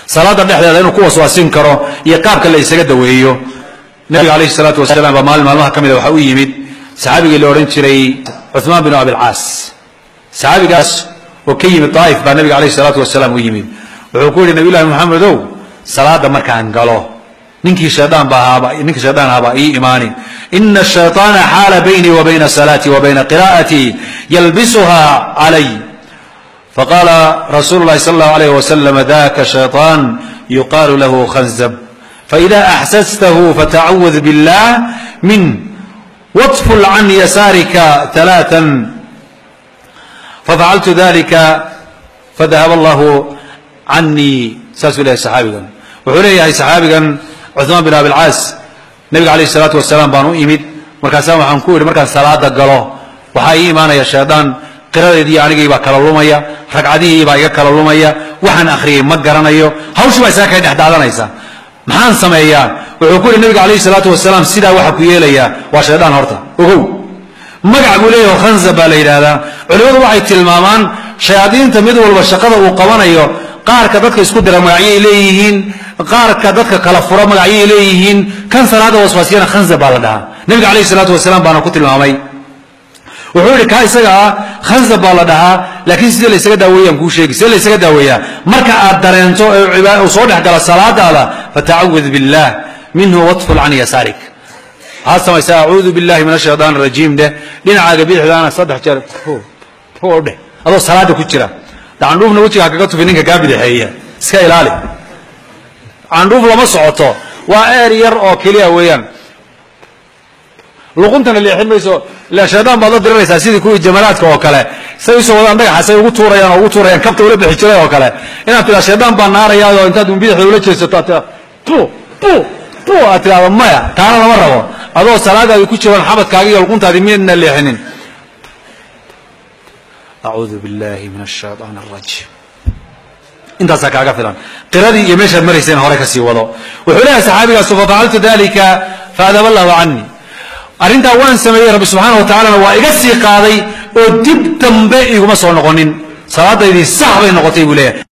salaada dhexdeeda inuu ku waswaasin karo iyo qaabka la isaga daweeyo nabiga calayhi salaatu wasalaam baa maalin maalmaha ka mida waxaa u yimid saxaabigii la odhan jiray cuثmaan binu abilcaas saxaabigaas oo ka yimid daa'if baa nabiga calayhi salaatu wasalaam u yimid wuxuu ku yidhi nabiy llahi moxamedow salaada markaan galo ninkii shaydaan ba ahaaba ninkii shaydaan ahaaba ii imaanin ina الshayطaana xaala baynii wa bayna salaatii wa bayna qira'atii yalbisuha calay faqaala rasuulu اllahi salى اllahu alayh wasalam daka shayطaan yuqaalu lahu khanzab faإida axsastahu fatacawad biاllah min waطful can yasaarika ثalaaثa fafacaltu dalika fadahab allahu canii saasuu leeyahay saxaabigan wuxuu leeyahay saxaabigan cuثmaan bin abilcaas nebiga alayh الsalaatu wasalaam baan u imid markaasaan waxaan ku idhi markaan salaada galo waxaa ii imaanaya shaydaan qiradeedii anigii baa kala lumaya ragcadihii baa iga kala lumaya waxaan akhriyey ma garanayo hawshii baa isaga kay dhex daadanaysa maxaan sameeyaa wuxuu ku yidhi nebiga alayh الsalaatu wasalaam sidaa waxa ku yeelaya waa shaydaan horta ogow magac buu leeyaho khanzab baa la yidhaahdaa culimmadu waxay tilmaamaan shayaadiinta mid walba shaqada uu qabanayo qaarka dadka isku dira magacyay leeyihiin qaarka dadka kala fura magacyay leeyihiin kan salaada waswaasiyana khanzab baa la dhahaa nebiga calayhi salaatu wasalaam baana ku tilmaamay wuxuu yidhi kaa isaga ah khanzab baa la dhahaa laakiin sidee la ysaga daaweeyaan kuu sheegi sidee la ysaga daaweeyaa marka aad dareento ee uu soo dhex gala salaadaada fatacawad billah minhu watful can yasaarik waxaad samaysaa acuudu billahi min ashaytaan arajiim dheh dhinacaaga bidixdaana saddex jeer o dheh adoo salaada ku jira candhuufna wejigaa kaga tufi ninka kaa bidixeeya iska ilaali candhuuf lama socoto waa eer yar oo keliya weeyaan luquntana leexin mayso ila shaydaan baad la diriraysaa sidii kuwii jamalaadka oo kale say usoo wadaan dhagaxa say ugu tuurayaan oo ugu tuurayaan kabta ula bixi jiray oo kale inaad tiraa shaydaan baa naarayaao intaad bidixda ula jeesato aad tiraa pu pu pu aad tiraahdo maya taana lama rabo adoo salaadaadi ku jiraan xabadkaagi iyo luquntaadi midna leexinin acuudu billahi min ashayطaan arajiim intaasaa kaaga filan qiradii iyo meeshaad marayseen hore kasii wado wuxuu leeyahay saxaabigaasu fafacaltu dalika faadaba allahu canii arrintaa waan sameeyey rabbi subxaana wa tacalana waa iga sii qaaday oo dib dambe iguma soo noqonin salaadaydii sax bay noqotay buu leeyahay